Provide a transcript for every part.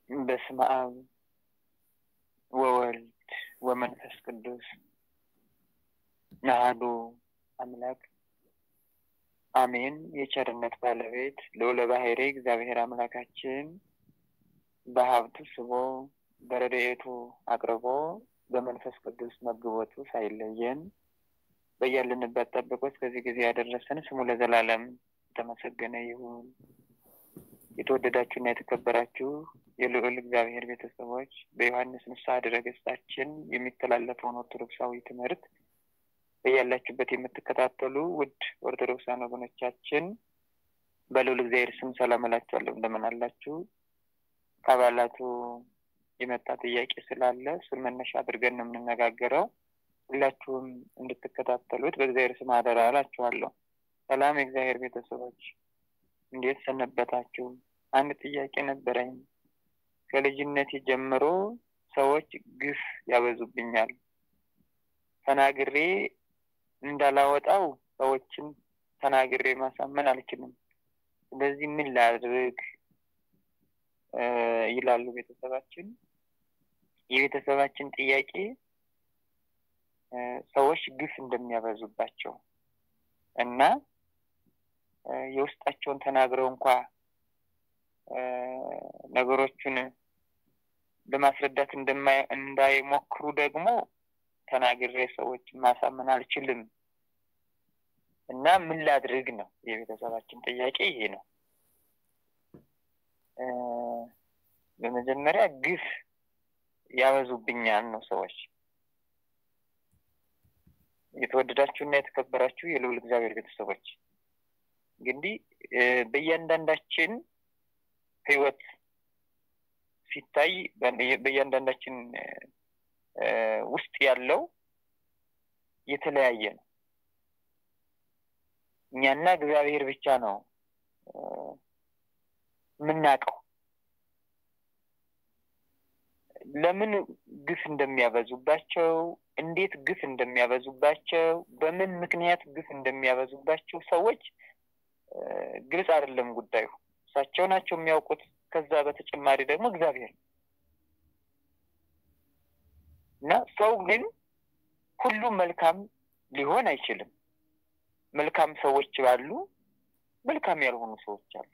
በስመ አብ ወወልድ ወመንፈስ ቅዱስ አሐዱ አምላክ አሜን። የቸርነት ባለቤት ልዑለ ባሕርይ እግዚአብሔር አምላካችን በሀብቱ ስቦ በረድኤቱ አቅርቦ በመንፈስ ቅዱስ መግቦቱ ሳይለየን በያልንበት ጠብቆ እስከዚህ ጊዜ ያደረሰን ስሙ ለዘላለም የተመሰገነ ይሁን። የተወደዳችሁና የተከበራችሁ የልዑል እግዚአብሔር ቤተሰቦች በዮሐንስ ንስሐ ድረገጻችን የሚተላለፈውን ኦርቶዶክሳዊ ትምህርት በያላችሁበት የምትከታተሉ ውድ ኦርቶዶክሳን ወገኖቻችን በልዑል እግዚአብሔር ስም ሰላም እላችኋለሁ። እንደምን አላችሁ? ከአባላቱ የመጣ ጥያቄ ስላለ እሱን መነሻ አድርገን ነው የምንነጋገረው። ሁላችሁም እንድትከታተሉት በእግዚአብሔር ስም አደራ እላችኋለሁ። ሰላም የእግዚአብሔር ቤተሰቦች እንዴት ሰነበታችሁ? አንድ ጥያቄ ነበረኝ። ከልጅነቴ ጀምሮ ሰዎች ግፍ ያበዙብኛል። ተናግሬ እንዳላወጣው ሰዎችን ተናግሬ ማሳመን አልችልም። ስለዚህ ምን ላድርግ ይላሉ ቤተሰባችን። የቤተሰባችን ጥያቄ ሰዎች ግፍ እንደሚያበዙባቸው እና የውስጣቸውን ተናግረው እንኳ ነገሮቹን ለማስረዳት እንዳይሞክሩ ደግሞ ተናግሬ ሰዎችን ማሳመን አልችልም እና ምን ላድርግ ነው የቤተሰባችን ጥያቄ ይሄ ነው። በመጀመሪያ ግፍ ያበዙብኛል ነው ሰዎች። የተወደዳችሁና የተከበራችሁ የልዑል እግዚአብሔር ቤተሰቦች እንግዲህ በእያንዳንዳችን ሕይወት ሲታይ በእያንዳንዳችን ውስጥ ያለው የተለያየ ነው። እኛና እግዚአብሔር ብቻ ነው የምናውቀው ለምን ግፍ እንደሚያበዙባቸው፣ እንዴት ግፍ እንደሚያበዙባቸው፣ በምን ምክንያት ግፍ እንደሚያበዙባቸው ሰዎች ግልጽ አይደለም ጉዳዩ። እሳቸው ናቸው የሚያውቁት። ከዛ በተጨማሪ ደግሞ እግዚአብሔር እና ሰው ግን ሁሉም መልካም ሊሆን አይችልም። መልካም ሰዎች ባሉ መልካም ያልሆኑ ሰዎች አሉ።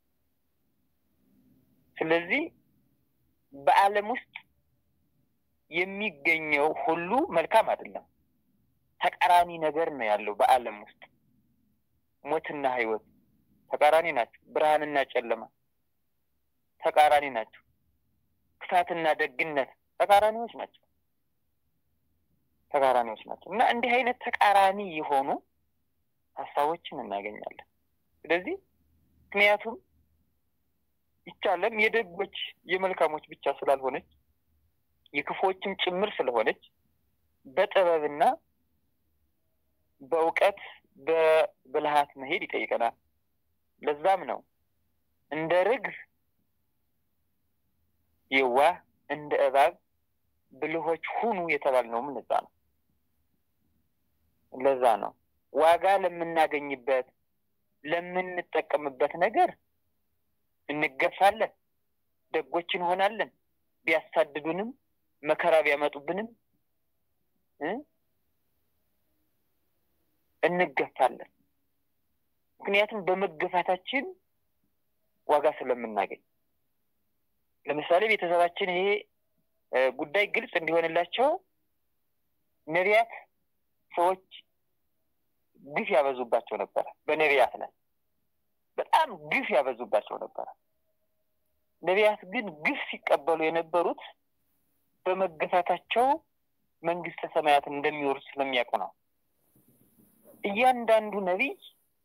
ስለዚህ በዓለም ውስጥ የሚገኘው ሁሉ መልካም አይደለም። ተቃራኒ ነገር ነው ያለው በዓለም ውስጥ ሞትና ሕይወት ተቃራኒ ናቸው። ብርሃንና ጨለማ ተቃራኒ ናቸው። ክፋትና ደግነት ተቃራኒዎች ናቸው። ተቃራኒዎች ናቸው እና እንዲህ አይነት ተቃራኒ የሆኑ ሀሳቦችን እናገኛለን። ስለዚህ ምክንያቱም ይቺ ዓለም የደጎች የመልካሞች ብቻ ስላልሆነች የክፎችም ጭምር ስለሆነች በጥበብና በእውቀት በብልሃት መሄድ ይጠይቀናል። ለዛም ነው እንደ ርግብ የዋህ እንደ እባብ ብልሆች ሁኑ የተባልነውም ለዛ ነው። ለዛ ነው ዋጋ ለምናገኝበት ለምንጠቀምበት ነገር እንገፋለን፣ ደጎች እንሆናለን። ቢያሳድዱንም መከራ ቢያመጡብንም እንገፋለን። ምክንያቱም በመገፋታችን ዋጋ ስለምናገኝ። ለምሳሌ ቤተሰባችን ይሄ ጉዳይ ግልጽ እንዲሆንላቸው ነቢያት ሰዎች ግፍ ያበዙባቸው ነበረ። በነቢያት ላይ በጣም ግፍ ያበዙባቸው ነበረ። ነቢያት ግን ግፍ ሲቀበሉ የነበሩት በመገፋታቸው መንግስተ ሰማያትን እንደሚወርሱ ስለሚያውቁ ነው። እያንዳንዱ ነቢይ፣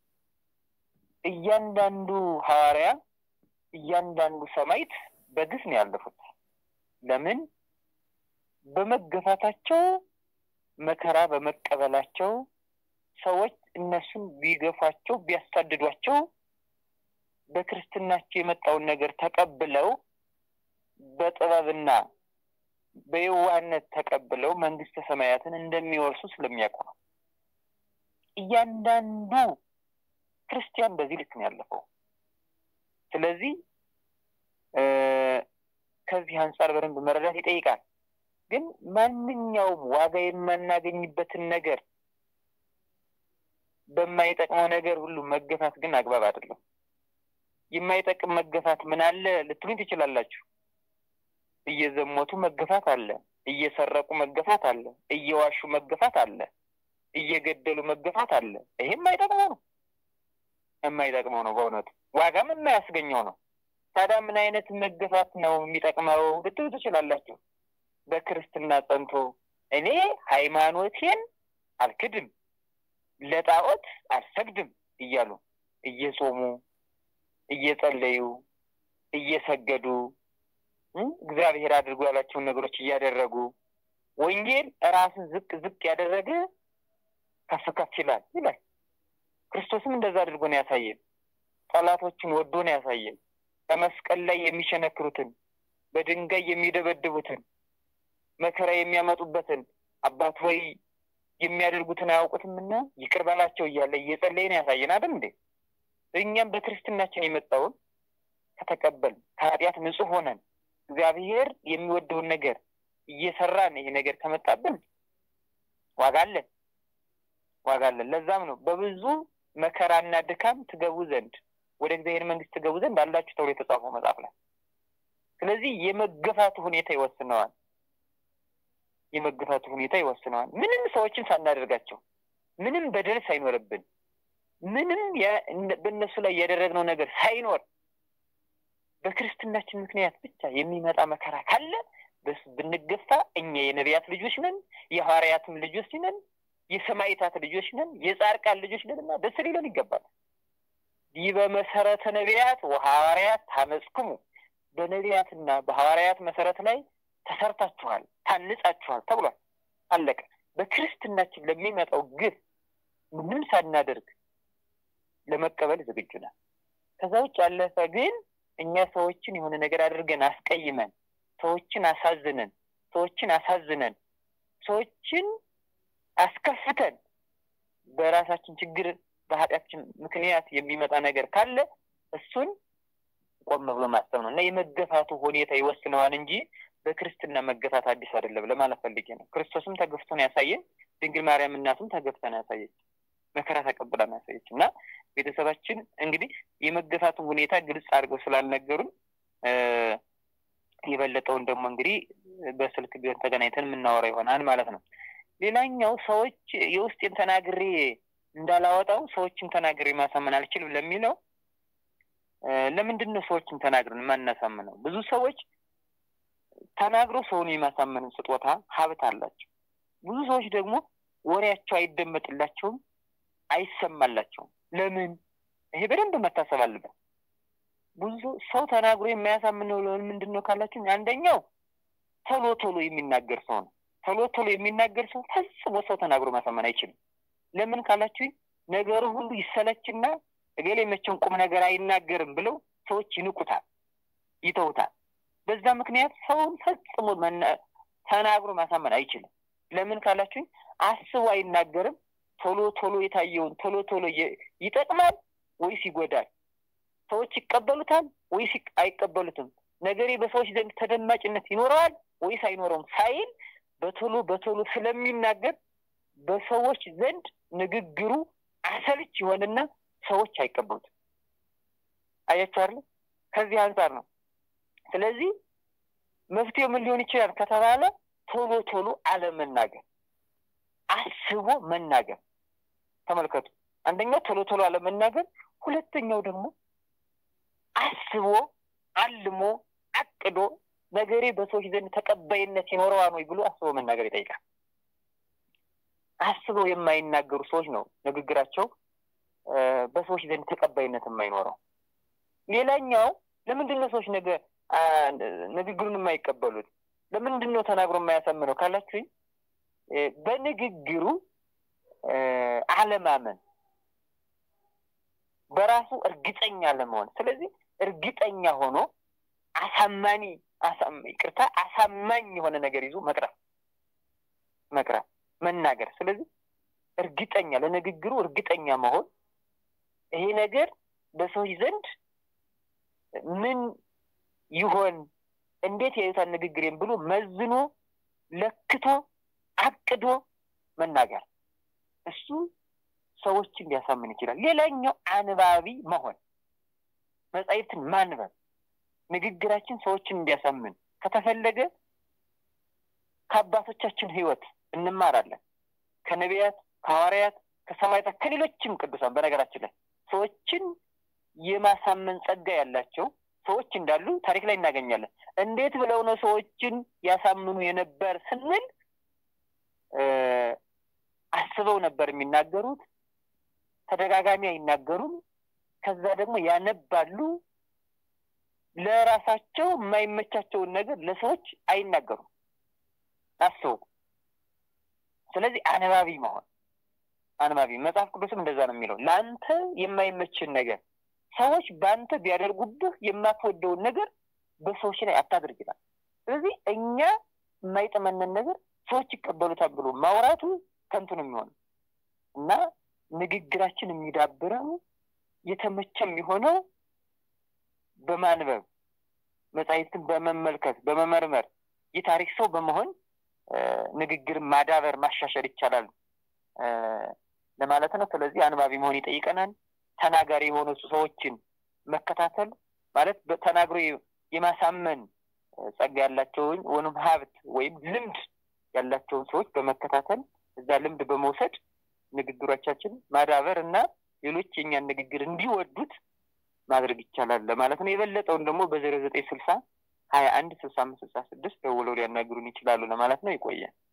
እያንዳንዱ ሐዋርያ፣ እያንዳንዱ ሰማዕት በግፍ ነው ያለፉት። ለምን? በመገፋታቸው መከራ በመቀበላቸው ሰዎች እነሱን ቢገፏቸው ቢያሳድዷቸው በክርስትናቸው የመጣውን ነገር ተቀብለው በጥበብና በየዋህነት ተቀብለው መንግስተ ሰማያትን እንደሚወርሱ ስለሚያውቁ ነው። እያንዳንዱ ክርስቲያን በዚህ ልክ ነው ያለፈው። ስለዚህ ከዚህ አንጻር በደንብ መረዳት ይጠይቃል። ግን ማንኛውም ዋጋ የማናገኝበትን ነገር በማይጠቅመው ነገር ሁሉ መገፋት ግን አግባብ አይደለም። የማይጠቅም መገፋት ምን አለ ልትሉኝ ትችላላችሁ። እየዘሞቱ መገፋት አለ፣ እየሰረቁ መገፋት አለ፣ እየዋሹ መገፋት አለ፣ እየገደሉ መገፋት አለ። ይሄ የማይጠቅመው ነው፣ የማይጠቅመው ነው። በእውነቱ ዋጋም የማያስገኘው ነው። ታዲያ ምን አይነት መገፋት ነው የሚጠቅመው ልትሉ ትችላላችሁ። በክርስትና ጸንቶ እኔ ሃይማኖቴን አልክድም፣ ለጣዖት አልሰግድም እያሉ እየጾሙ እየጸለዩ እየሰገዱ እግዚአብሔር አድርጎ ያላቸውን ነገሮች እያደረጉ ወንጌል ራስን ዝቅ ዝቅ ያደረገ ከፍ ከፍ ይላል ይላል። ክርስቶስም እንደዛ አድርጎ ነው ያሳየን። ጠላቶችን ወዶ ነው ያሳየን። በመስቀል ላይ የሚሸነክሩትን፣ በድንጋይ የሚደበድቡትን፣ መከራ የሚያመጡበትን አባት ሆይ የሚያደርጉትን አያውቁትምና ይቅር በላቸው እያለ እየጸለይን ያሳየን አይደል እንዴ? እኛም በክርስትናችን የመጣውን ከተቀበል ከኃጢአት ንጹሕ ሆነን እግዚአብሔር የሚወደውን ነገር እየሰራን ይሄ ነገር ከመጣብን ዋጋ አለን፣ ዋጋ አለን። ለዛም ነው በብዙ መከራና ድካም ትገቡ ዘንድ ወደ እግዚአብሔር መንግስት ትገቡ ዘንድ አላችሁ ተብሎ የተጻፈው መጽሐፍ ላይ። ስለዚህ የመገፋቱ ሁኔታ ይወስነዋል። የመገፋቱ ሁኔታ ይወስነዋል። ምንም ሰዎችን ሳናደርጋቸው፣ ምንም በደል ሳይኖርብን፣ ምንም በእነሱ ላይ ያደረግነው ነገር ሳይኖር በክርስትናችን ምክንያት ብቻ የሚመጣ መከራ ካለ ብንገፋ እኛ የነቢያት ልጆች ነን፣ የሐዋርያትም ልጆች ነን፣ የሰማዕታት ልጆች ነን፣ የጻድቃን ልጆች ነን እና ደስ ሊለን ይገባል። ይህ በመሰረተ ነቢያት ወሐዋርያት ታነጽክሙ፣ በነቢያትና በሐዋርያት መሰረት ላይ ተሰርታችኋል፣ ታንጻችኋል ተብሏል። አለቀ። በክርስትናችን ለሚመጣው ግፍ ምንም ሳናደርግ ለመቀበል ዝግጁ ነን። ከዛ ውጭ ያለፈ ግን እኛ ሰዎችን የሆነ ነገር አድርገን አስቀይመን ሰዎችን አሳዝነን ሰዎችን አሳዝነን ሰዎችን አስከፍተን በራሳችን ችግር በኃጢአታችን ምክንያት የሚመጣ ነገር ካለ እሱን ቆም ብሎ ማሰብ ነው እና የመገፋቱ ሁኔታ ይወስነዋል እንጂ በክርስትና መገፋት አዲስ አይደለም ለማለት ፈልጌ ነው። ክርስቶስም ተገፍቶ ነው ያሳየን። ድንግል ማርያም እናቱም ተገፍታ ነው ያሳየች፣ መከራ ተቀብላ ነው ያሳየች እና ቤተሰባችን እንግዲህ የመገፋቱን ሁኔታ ግልጽ አድርገው ስላልነገሩን የበለጠውን ደግሞ እንግዲህ በስልክ ቢሆን ተገናኝተን የምናወራ ይሆናል ማለት ነው። ሌላኛው ሰዎች የውስጤን ተናግሬ እንዳላወጣው ሰዎችን ተናግሬ ማሳመን አልችልም ለሚለው ለምንድን ነው ሰዎችን ተናግረን የማናሳምነው? ብዙ ሰዎች ተናግሮ ሰውን የማሳመን ስጦታ ሀብት አላቸው። ብዙ ሰዎች ደግሞ ወሬያቸው አይደመጥላቸውም፣ አይሰማላቸውም። ለምን? ይሄ በደንብ መታሰብ አለበት። ብዙ ሰው ተናግሮ የማያሳምነው ምንድን ነው ካላችሁ፣ አንደኛው ቶሎ ቶሎ የሚናገር ሰው ነው። ቶሎ ቶሎ የሚናገር ሰው ፈጽሞ ሰው ተናግሮ ማሳመን አይችልም። ለምን ካላችሁ፣ ነገሩ ሁሉ ይሰለችና እገሌ መቼም ቁም ነገር አይናገርም ብለው ሰዎች ይንቁታል፣ ይተውታል። በዛ ምክንያት ሰውን ፈጽሞ ተናግሮ ማሳመን አይችልም። ለምን ካላችሁ፣ አስቦ አይናገርም። ቶሎ ቶሎ የታየውን ቶሎ ቶሎ ይጠቅማል ወይስ ይጎዳል? ሰዎች ይቀበሉታል ወይስ አይቀበሉትም? ነገሬ በሰዎች ዘንድ ተደማጭነት ይኖረዋል ወይስ አይኖረውም ሳይል በቶሎ በቶሎ ስለሚናገር በሰዎች ዘንድ ንግግሩ አሰልች ይሆንና ሰዎች አይቀበሉትም። አያችሁ አይደል? ከዚህ አንጻር ነው። ስለዚህ መፍትሄው ምን ሊሆን ይችላል ከተባለ ቶሎ ቶሎ አለመናገር፣ አስቦ መናገር። ተመልከቱ፣ አንደኛው ቶሎ ቶሎ አለመናገር፣ ሁለተኛው ደግሞ አስቦ አልሞ አቅዶ ነገሬ በሰዎች ዘንድ ተቀባይነት ይኖረዋል ወይ ብሎ አስቦ መናገር ይጠይቃል። አስበው የማይናገሩ ሰዎች ነው ንግግራቸው በሰዎች ዘንድ ተቀባይነት የማይኖረው። ሌላኛው ለምንድን ነው ሰዎች ነገ ንግግሩን የማይቀበሉት? ለምንድን ነው ተናግሮ የማያሳምነው ካላችሁኝ፣ በንግግሩ አለማመን፣ በራሱ እርግጠኛ ለመሆን ስለዚህ እርግጠኛ ሆኖ አሳማኒ ይቅርታ፣ አሳማኝ የሆነ ነገር ይዞ መቅረብ መቅረብ መናገር። ስለዚህ እርግጠኛ ለንግግሩ እርግጠኛ መሆን ይሄ ነገር በሰዎች ዘንድ ምን ይሆን እንዴት ያዩታል ንግግሬን ብሎ መዝኖ ለክቶ አቅዶ መናገር እሱ ሰዎችን ሊያሳምን ይችላል። ሌላኛው አንባቢ መሆን፣ መጻሕፍትን ማንበብ፣ ንግግራችን ሰዎችን እንዲያሳምን ከተፈለገ ከአባቶቻችን ሕይወት እንማራለን። ከነቢያት፣ ከሐዋርያት፣ ከሰማዕታት፣ ከሌሎችም ቅዱሳን በነገራችን ላይ ሰዎችን የማሳመን ጸጋ ያላቸው ሰዎች እንዳሉ ታሪክ ላይ እናገኛለን። እንዴት ብለው ነው ሰዎችን ያሳምኑ የነበር ስንል አስበው ነበር የሚናገሩት። ተደጋጋሚ አይናገሩም። ከዛ ደግሞ ያነባሉ። ለራሳቸው የማይመቻቸውን ነገር ለሰዎች አይናገሩም። አስቡ። ስለዚህ አንባቢ መሆን አንባቢ መጽሐፍ ቅዱስም እንደዛ ነው የሚለው ለአንተ የማይመችን ነገር ሰዎች በአንተ ቢያደርጉብህ የማትወደውን ነገር በሰዎች ላይ አታድርግ ይላል። ስለዚህ እኛ የማይጥመንን ነገር ሰዎች ይቀበሉታል ብሎ ማውራቱ ከንቱ ነው የሚሆነው እና ንግግራችን የሚዳብረው የተመቸ የሚሆነው በማንበብ መጻሕፍትን በመመልከት በመመርመር የታሪክ ሰው በመሆን ንግግር ማዳበር ማሻሻል ይቻላል ለማለት ነው። ስለዚህ አንባቢ መሆን ይጠይቀናል። ተናጋሪ የሆኑ ሰዎችን መከታተል ማለት ተናግሮ የማሳመን ጸጋ ያላቸውን ወይም ሀብት ወይም ልምድ ያላቸውን ሰዎች በመከታተል እዛ ልምድ በመውሰድ ንግግሮቻችን ማዳበር እና ሌሎች የኛን ንግግር እንዲወዱት ማድረግ ይቻላል ለማለት ነው። የበለጠውን ደግሞ በዜሮ ዘጠኝ ስልሳ ሀያ አንድ ስልሳ አምስት ስልሳ ስድስት ደውለው ሊያናግሩን ይችላሉ ለማለት ነው። ይቆያል።